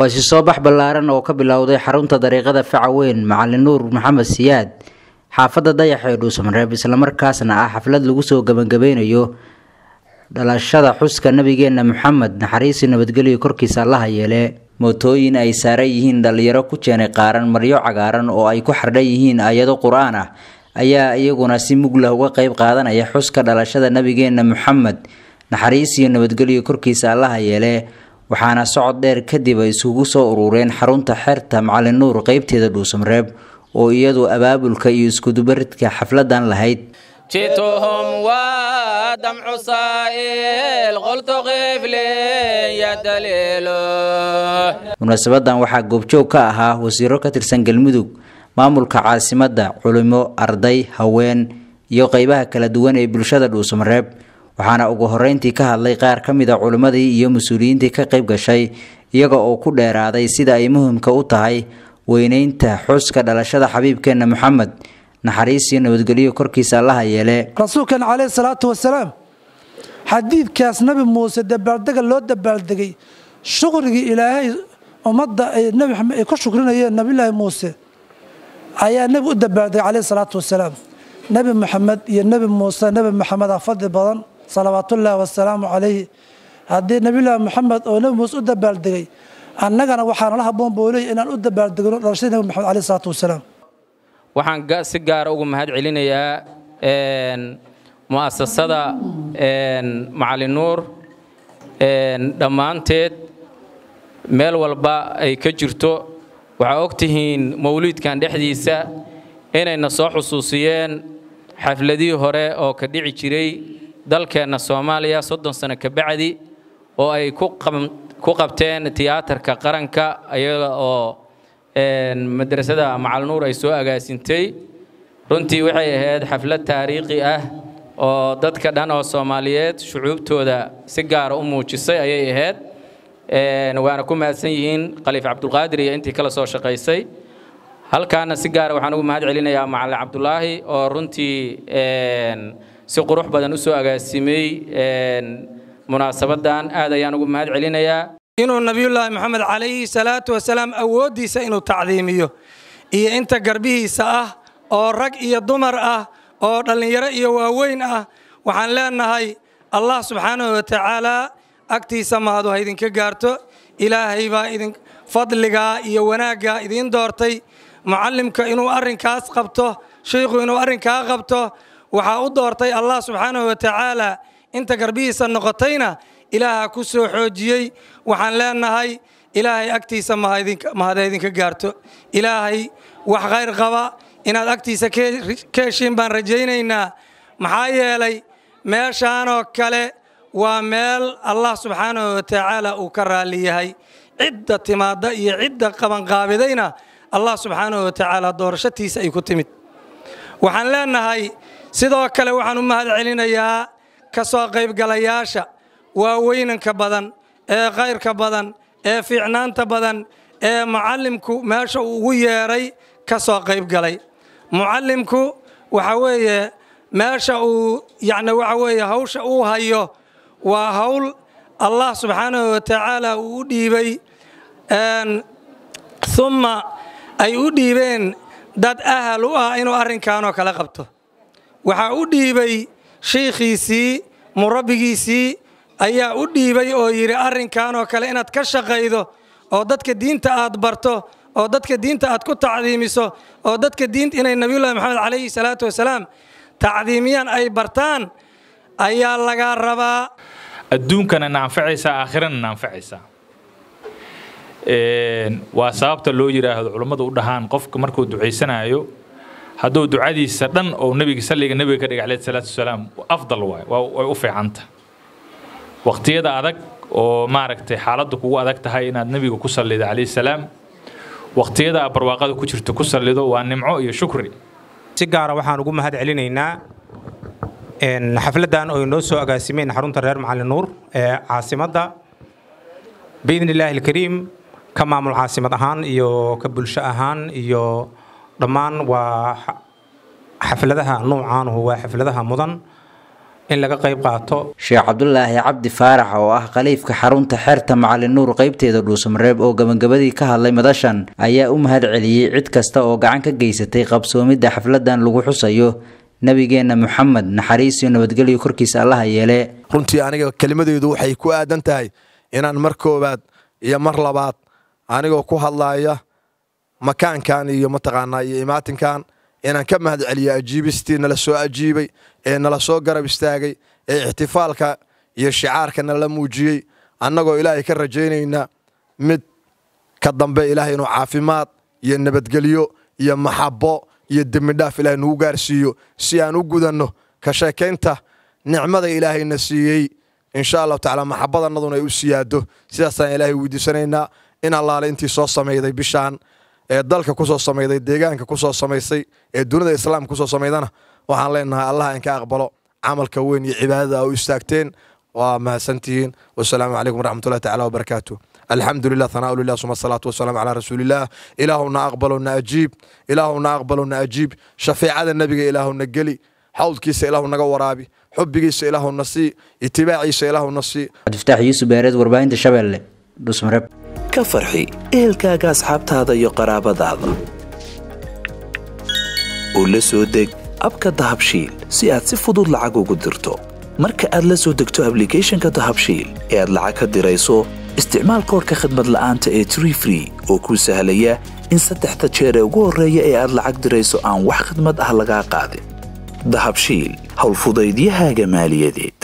waa si soo bax ballaaran oo ka bilowday xarunta dariiqada facaweyn macalin nuur maxamed siyaad xaafadda dayax ee dhuusamareeb islamarkaasna ah xaflad lagu soo gabagabeynayo dhalashada xuska nabigeena maxamed naxariisi nabadgelyo korkiisa allaha yeele mootooyin ay saaran yihiin dhalinyaro ku jeenay qaaran maryo cagaaran oo ay ku xardhan yihiin aayado qur-aan ah ayaa iyaguna si muglah uga qeyb qaadanaya xuska dhalashada nabigeena maxamed naxariis iyo nabadgelyo korkiisa allaha yeele waxaana socod dheer kadib ay isugu soo urureen xarunta xeerta macalin nuur qeybteeda dhuusamareeb oo iyadu abaabulka iyo iskudubaridka xafladan lahayd جئتهم ودمع سائل قلت قف لي يا دليل munaasabadan waxaa goobjoog ka ahaa wasiiro ka tirsan galmudug maamulka caasimadda culimo arday haween iyo qeybaha kala duwan ee bulshada dhuusamareeb waxaana ugu horeyntii ka hadlay qaar ka mid a culimmadii iyo mas-uuliyiintii ka qeyb gashay iyaga oo ku dheeraaday sida ay muhimka u tahay weyneynta xuska dhalashada xabiibkeena maxamed naxariis iyo nabadgelyo korkiisa allaha yeele rasuulkeena caleyhi salaatu wasalaam xadiidkaas nabi muuse dabaaldega loo dabaaldegay shukrigii ilaahay ummadda ay nabi maxamed ay ku shukrinayeen nabilaahi muuse ayaa nebi u dabaaldegay caleyhi salaatu wasalaam nebi maxamed iyo nebi muuse nebi maxamed a fadli badan salawaatullaahi wasalaamu calayhi haddii nabilaahi maxamed oo nebi muuse u dabaaldegay annagana waxaana la haboon buu leeyahy inaan u dabaaldegno dhalashadii nebi maxamed caleyhi salaatu wasalaam waxaan si gaara ugu mahad celinayaa mu'asasada macalin nuur dhammaanteed meel walba ay ka jirto waxaa og tihiin mawliidkan dhexdiisa inayna soo xusuusiyeen xafladihii hore oo ka dhici jiray dalkeenna soomaaliya soddon sano ka bacdi oo ay ku qabteen tiyaatarka qaranka iyaga oo madrasada macalnuur ay soo agaasintay runtii waxay ahayd xaflad taariikhi ah oo dadka dhan oo soomaaliyeed shucuubtooda si gaara u muujisay ayay ahayd waana ku mahadsan yihiin khaliif cabdulqaadir iyo intii kala soo shaqaysay halkaana si gaara waxaan ugu mahad celinayaa macalin cabdulaahi oo runtii si qurux badan u soo agaasimay munaasabadan aad ayaan ugu mahad celinayaa inuu nabiyullaahi maxamed calayhi salaatu wasalaam awooddiisa inuu tacdiimiyo iyo inta garbihiisa ah oo rag iyo dumar ah oo dhallinyaro iyo waaweyn ah waxaan leenahay allah subxaanahu watacaalaa agtiisa mahadu ha idinka gaarto ilaahay baa idin fadligaa iyo wanaaggaa idiin doortay mucallimka inuu arrinkaas qabto shiikhu inuu arrinkaa qabto waxaa u doortay allah subxaanahu watacaalaa inta garbihiisa noqotayna ilaaha ku soo xoojiyey waxaan leenahay ilaahay agtiisa mahada idinka gaarto ilaahay wax khayr qaba inaad agtiisa ka heshiin baan rajaynaynaa maxaa yeelay meeshaanoo kale waa meel allah subxaanahu watacaala uu ka raalli yahay cidda timaadda iyo cidda qabanqaabidayna allah subxaanahu watacaala doorashatiisa ay ku timid waxaan leenahay sidoo kale waxaan u mahad celinayaa ka soo qaybgalayaasha waaweynanka badan ee khayrka badan ee fiicnaanta badan ee mucallimku meesha uu ugu yeedhay ka soo qayb galay mucallimku waxa weeye meesha uu yacni waxa weeye hawsha uu hayo waa hawl allah subxaanahu watacaala uu u dhiibay humma ay u dhiibeen dad ahal u ah inuu arrinkaanoo kale qabto waxaa u dhiibay shiikhiisii murabbigiisii ayaa u dhiibay oo yidhi arrinkanoo kale inaad ka shaqaydo oo dadka diinta aad barto oo dadka diinta aad ku tacdiimiso oo dadka diinta inay nabiyullahi maxamed calayhi salaatu wasalaam tacdiimiyaan ay bartaan ayaa laga rabaa adduunkana na anfacaysaa aakhirana na anfacaysaa waa sababta loo yidhaahdo culummadu u dhahaan qofka markuu ducaysanayo hadduu ducadiisa dhan oo nebiga salliga nebiga ka dhiga calayhi salaatu wasalaam afdal waay way u fiicanta waqtiyada adag oo maaragtay xaaladdu kugu adag tahay inaad nebiga ku sallido calayhi salaam waqtiyada aad barwaaqada ku jirto ku sallido waa nimco iyo shukri si gaara waxaan ugu mahad celinaynaa xafladdan oo inoo soo agaasimeen xarunta reer macalin nuur ee caasimadda biidni illaahi alkariim ka maamul caasimad ahaan iyo ka bulsho ahaan iyo dhammaan waa xafladaha nuucaanuhu waa xafladaha mudan in laga qayb qaato sheekh cabdulaahi cabdi faarax oo ah khaliifka xarunta xeerta macalin nuur qeybteeda dhuusamareeb oo gabagabadii ka hadlay madashan ayaa u mahad celiyey cid kasta oo gacan ka geysatay qabsoomidda xafladan lagu xusayo nabigeenna moxamed naxariis iyo nabadgelyo korkiisa allaha yeele runtii aniga kelimadeydu waxay ku aadan tahay inaan mar koowaad iyo mar labaad anigoo ku hadlaaya makaankan iyo mataqaanaa iyo imaatinkan inaan ka mahad celiyo ajiibistii nala soo ajiibay ee nala soo garab istaagay ee ixtifaalka iyo shicaarka nala muujiyey annagoo ilaahay ka rajaynayna mid ka dambe ilaahay inuu caafimaad iyo nabadgelyo iyo maxabo iyo dembidhaaf ilaahay nugu gaarsiiyo si aan u gudanno ka sheekaynta nicmada ilaahayna siiyey insha allahu tacala maxabadannaduna ay u siyaado sidaasaan ilaahay weydiisanaynaa in allaale intii soo samayday bishaan ee dalka ku soo samayday deegaanka ku soo samaysay ee dunida islaamka ku soo samaydana waxaan leenahay allah in ka aqbalo camalka weyn iyo cibaadada a u istaagteen waa mahadsantihiin wasalaamu calaykum waraxmatullahi tacala wabarakaatu alxamdu lilah hanaa lilah suma asalaatu wasalaamu calaa rasuulillaah ilaahuna aqbalo na ajiib ilaahuna aqbalo na ajiib shafeecada nebiga ilaahuna geli xawdkiisa ilaahu naga waraabi xubbigiisa ilaahuna sii itibaaciisa ilaahuna sii cabdifataax yuusuf beereed warbaahinta shabeelle dhuusmareeb ka farxi ehelkaaga asxaabtaada iyo qaraabadaada oo la soo deg abka dahabshiil si aad si fudud lacag ugu dirto marka aad la soo degto ablicathonka dahabshiil ee aad lacag ka dirayso isticmaal koorka khadmad la'aanta ee tree free oo kuu sahlaya in saddexda jeer ee ugu horreeya ee aad lacag dirayso aan wax khadmad ah lagaa qaadin dahabshiil howlfudaydiyahaaga maaliyadeed